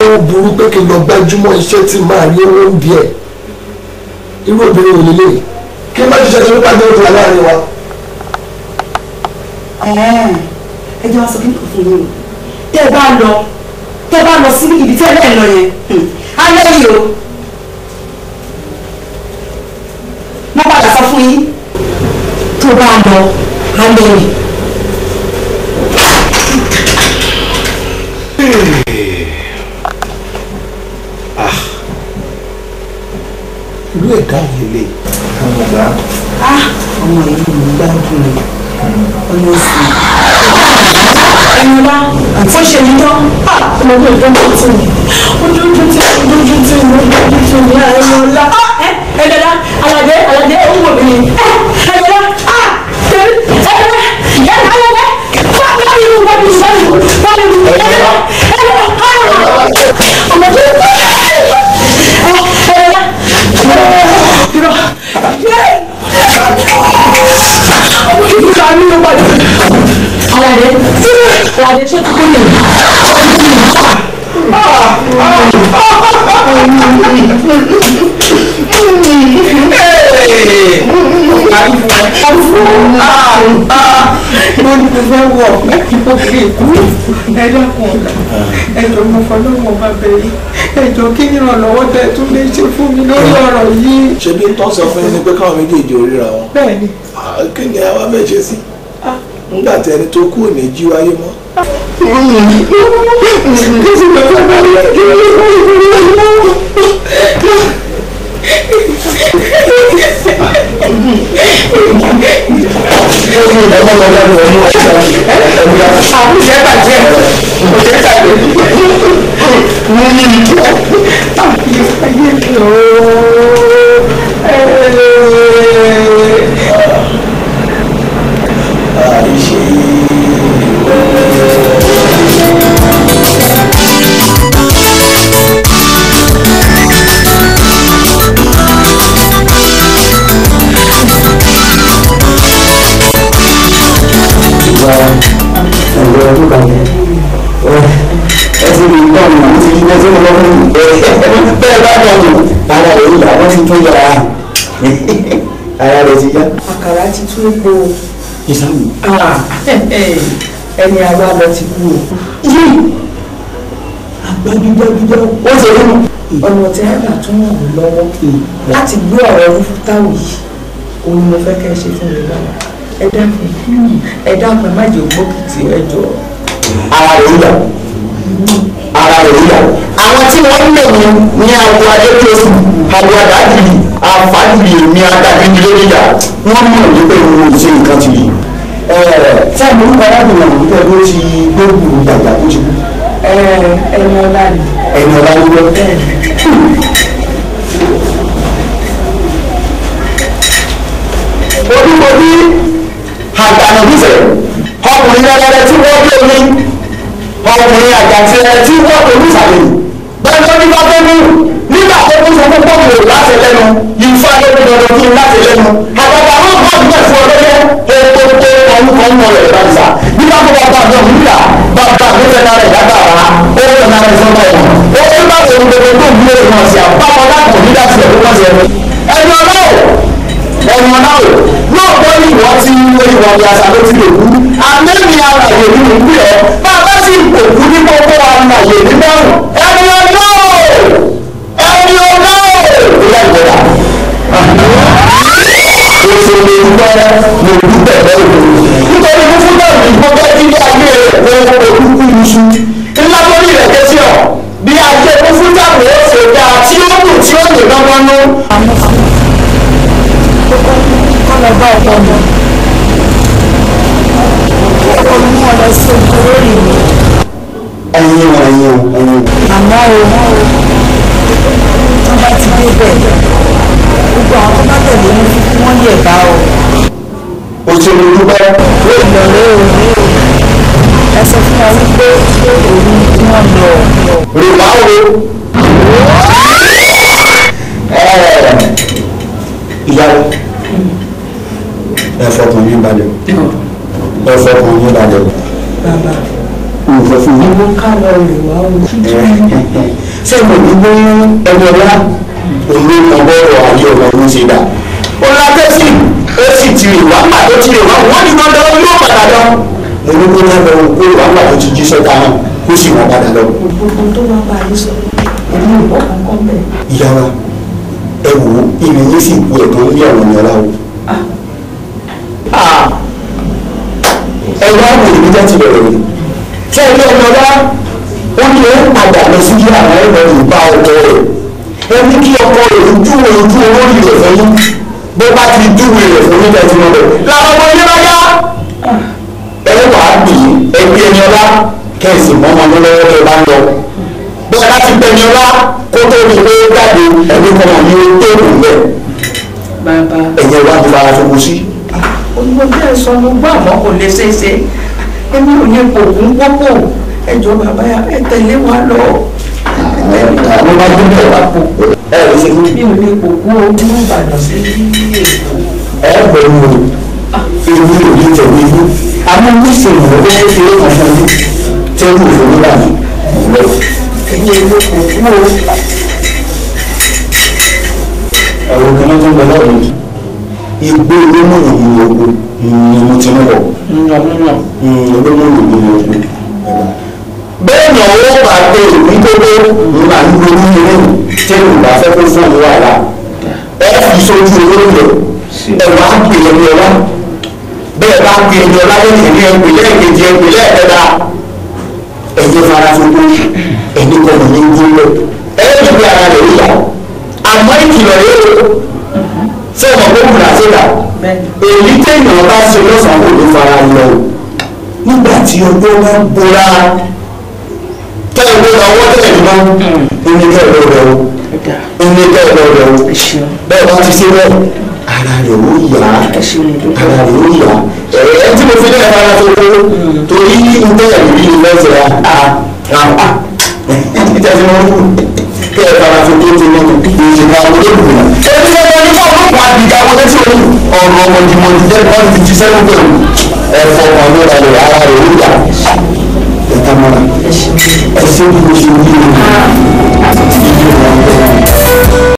ó burú pé kí n lọ gbájúmọ́ iṣẹ́ tí màá rí owó ń díẹ̀ irú obìnrin ò lélẹ̀ kí n má ṣiṣẹ́ tó nípa jẹ́ òtún aláàárín wa. ẹ jẹ́ wá sọ kí ni kò fún yín o tẹ́ ẹ bá lọ tẹ́ ẹ bá lọ sí ibi tẹ́ ẹ lẹ́ẹ̀ lọ yẹn alẹ́ yìí o mo padà sọ fún yín tó bá lọ alẹ́ yìí. irú ẹ̀dá ò lélẹ̀. ah ọmọ yìí mo gbádùn rẹ ọmọ sí ẹnìlá fún ṣe ní tán ọmọdé ìjọba tí mi ojú ojú tí ojú ojú tí mo ojú tí mi ẹnìlá ẹnìlá aládé aládé ó wò mí ẹnìlá ẹnìlá ẹnìlá aládé fún mi ní wọ́n mi sọ́yìn wọ́n mi ní ẹnìlá ẹnìlá ọmọdé ẹnìlá Alade, Alade, ṣé kúkú lè? mo ní kò fẹ́ wọ̀ òkè ìkú ẹ dákun ọ̀la ẹjọ́ mo fọlọ́wọ́ bá bẹ̀rẹ̀ ẹjọ́ kí ni ìrànlọ́wọ́ tẹ tún lè ṣe fún mi lórí ọ̀rọ̀ yìí. ṣé bí tó ń sọ fún yín ni pé káwọn méjèèjì ò ríra wọn. bẹ́ẹ̀ni Ah, kí ni àwa fẹ́ ṣe sí. nígbà tí ẹni tó kú ò ní jí wáyé mọ́. àbúṣe bàjẹ́ kò ṣe tàbí mo ní ìjọ ayé ayé mi ooo. ẹ̀rọ ọdún kan yẹn ẹ ti rí ìtọ́ mi àti ìṣúná tí mo lọ fún mi bẹ́ẹ̀ bá dọ̀ mí ara rẹ̀ yìí àwọn ti tún yàrá ara rẹ̀ ti yá. àkàrà ti tún epo ìsàmù. ẹni àwa lọ ti kú o. yìí àgbàdúgbàdúgbà ó ṣe rí mu. ọ̀nà tí ẹ bá tún ràn mí lọ́wọ́ láti gbé ọ̀rọ̀ rúfútáwì yìí òun ni mo fẹ́ kẹ́ ẹ ṣe fún mi lọ́wọ́ ẹ dákun ẹ dákun ẹ má jẹ́ ògbókìtì ẹ jọ. ara rẹ̀ yíyà ara rẹ̀ yíyà. àwọn tí wọ́n ń lò ní ní àwọn adékòsù àwọn àdájìlì àfàjìlì ní adájìlì lóríyà wọ́n mọ̀ wípé òun ò ṣe nǹkan ti yìí. tí àwọn orúkọ arábìnrin àwọn wípé ó ti gbóògùn gbàgbà tó ti kú. ẹ ẹni ọlá ni. ẹni ọlá ló wọ. ojúbojú àgbànàbíṣẹ̀ ọkùnrin rẹ̀rẹ̀ tí wọ́n bí omi ọkùnrin àjàtìrẹ tí wọ́n tó ní ìsàlẹ̀ bẹ́ẹ̀ tó ní bá fẹ́ mú nígbà tó kún fún púpọ̀ mò láti lẹ́nu ìfọ́ adébí dandan fún láti lẹ́nu àgbàgbà wọn bá ọdún ẹ̀fọ́ ọlọ́yẹ ètò tó ọdún kan mọ̀ rẹ̀ ìbánisà nígbà tó bá bá àjọ nígbà bàbá mi fẹ́ náà rẹ̀ dágbàrá ó fẹ́ náà rẹ̀ sọ́mọ́ ẹ̀wọ̀n ó fẹ́ bá wọn gbogbo tó ń gbé wọn sí àbámọ́ lápò nígbà tí ẹ̀kọ́ wọn sí ẹ̀mí ẹni ọlọ́wọ́ ẹni ọlọ́wọ́ lóòótọ́ ní ìwọ tí ìwọ ni àṣà ló ti lè kú àmẹ́ni alàyè ní ìlú ẹ̀ bá a bá sì kò kú ní gbogbo alàyè ní mẹ́rùn ẹni ọlọ́wọ́ ẹni ọlọ́wọ́ ìyá ìgbẹ́dà. Èso lè gbọ́ mo dúpẹ́ bẹ́ẹ̀ lò. Nítorí fúnfún náà ní gbogbo ilé ayé rẹ̀ wọ́n kó kúkú iṣu. Ńlá lórí rẹ̀ ké sí ọ̀. Bí ayé fúnfún táwọn ó ṣe dáa tí ó kù tí ó lè lọ́gbọ́n nú. kọ́nà bá ọkọ mọ́. ọkọ mi mú ọ lọ sí oko lórí mi. Ẹyin o ẹyin o ẹyin o. àmọ́ o wọ́n bá ti dé bẹ̀ gbogbo àwọn tó bá tẹ̀lé ní fífi wọ́n yẹ̀ bá o. Òṣèlú dúpẹ́. ìlọ̀lẹ́ o ẹ sọ fún wa wípé òun tí wọ́n lọ. Rìbá o. Ìyàwó. Ẹ fọkàn yín balẹ̀. Ẹ fọkàn yín balẹ̀. bàbá Mm. sọ fún mi. ìwọ ká lọ rè wá o. ṣé mo ní gbé ẹni ọlá òní ọgọ́rọ̀ ayé ọmọ ọdún ṣe dà ó látẹ́sí ó sì ti rè wá nígbà tó ti rè wá wọ́n ní dandan yóò padà lọ. mo ní kó náà lọ kó rè wá nígbà tó ti jí sọ́ta náà kó sì wọ́n padà lọ. gbogbo tó bá bá yín sọ èmi ò bọ́ kankan bẹ́ẹ̀. ìyá wa ẹ wò ó ìrìnyìn sì kú ẹ̀tọ́ ní àwọn ènìyàn láwo. ẹ wá wò ní jẹ́ ti bẹ̀rẹ̀ ni tí ẹ ní ọmọ ọlá ó ní ó padà lọ sí kí àwọn ẹ̀rọ ìbá ọkọ rẹ̀ ẹ ní kí ọkọ rẹ̀ júwe ojú olórí rẹ̀ fún yín bó bá ti júwe rẹ̀ fún yín lẹ́tí wọn bẹ̀ làwọn ọmọ yín bá yá ẹ wà á bì í ẹbí ẹni ọlá kẹ́sì mọ́mọ́ ní lọ́wọ́ tẹ bá ń lọ bó ẹ bá ti pẹ̀lú ọlá kó tó di pé ó jáde ẹbí kọ́mọ ní ó tó kù bẹ́ẹ̀ bàbá ẹ̀yẹ wá ti fara fún sí. olùkọ́ bẹ́ẹ̀ sọ mo gbọ́ àmọ́ kò lè ṣeé ṣe èmi ò ní pòkún pọ́pọ̀ ẹjọ́ bàbá yà ẹ tẹ̀lé wa lọ. àwọn bá dún bẹ́ẹ̀ wá pò ẹ ẹ ṣe fún mi ò ní pòkún o ní ìbàdàn sí èkó. ẹ pẹ̀lú ewu òní tẹ̀lé ibú àmọ́ ní ìṣèlú ló ń ṣe é kan fún mi tẹ́lú òfin nígbà mi. èmi ò ní pòkún o. ẹ̀rọ kan náà tó ń bẹ lọ́wọ́ mi. igbó olómọ̀nà mi ni ogun ni mo ti ń wọ̀. yànnìyàn. olómọ̀nà mi ni ogun. bẹ́ẹ̀ ni ọwọ́ bá pé òbí tó tó nígbà ní orí irú tẹ́lú ìgbà fẹ́ kó fún mi wàhálà. ẹ fi sójú olórí rẹ̀ ẹ wá pè é ní ọlá. bẹ́ẹ̀ bá pè é ní ọlá lẹ́yìn ní ẹgbẹ́ lẹ́ẹ̀kejì ẹgbẹ́ lẹ́ẹ̀kẹta. ẹ̀jẹ̀ fara fún mi ẹni kọ́ mi ní gbóló. ẹ ẹ́ bí ara rẹ̀ yíyá àmọ́ ìkìlọ̀ yóò ṣé ọmọ kó kùnà síta èyí téèyàn bá ṣe lọ́sàn-án kò ní fara lọ nígbà tí ọjọ́ bá bóra tẹ́lẹ̀ lọ ọwọ́ tẹ́lẹ̀ ní wọn ní kẹ́ ẹ̀rọ rẹ o ní kẹ́ ẹ̀rọ rẹ o bẹ́ẹ̀ bá ti ṣe bẹ́ẹ̀ ara rẹ̀ ó yá ara rẹ̀ ó yá ẹ̀ tí mo fi lẹ́yìn fara tó kó torí ń tẹ́lẹ̀ rí ní lọ́sẹ̀ rà á rà á ìtẹ́sí wọn kú kí ẹ fara fi tó ti lọ́nà ìṣèlú àwọn olóògùn náà. ẹbí ẹ bá ní fún ọlọ́pàá àdìgá wọlé tí o ní ọ̀rọ̀ ọmọdémọdé jẹ́ bọ́ọ̀lù ti jíṣẹ́ ló pẹ̀lú ẹ̀fọ́ kan ló ra rẹ̀ ara rẹ̀ ó yà. ẹ tamara ẹ ṣe bí mo ṣe wí o.